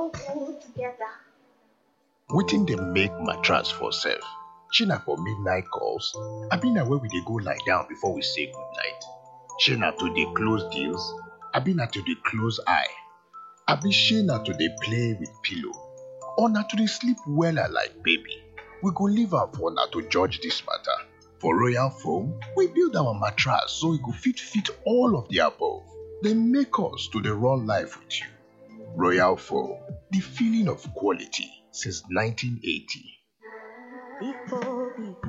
so good together. wetin dey make mattress for sef shey na for midnight calls abi na where we dey go lie down before we say goodnight shey na to dey close deals abi na to dey close eye abi shey na to dey play with pillow or na to dey sleep wella like baby we go leave am for una to judge dis matter for royal foam we build our mattress so e go fit fit all of the above dey make us to dey run life with you royal foam the feeling of quality since 1980 People, people.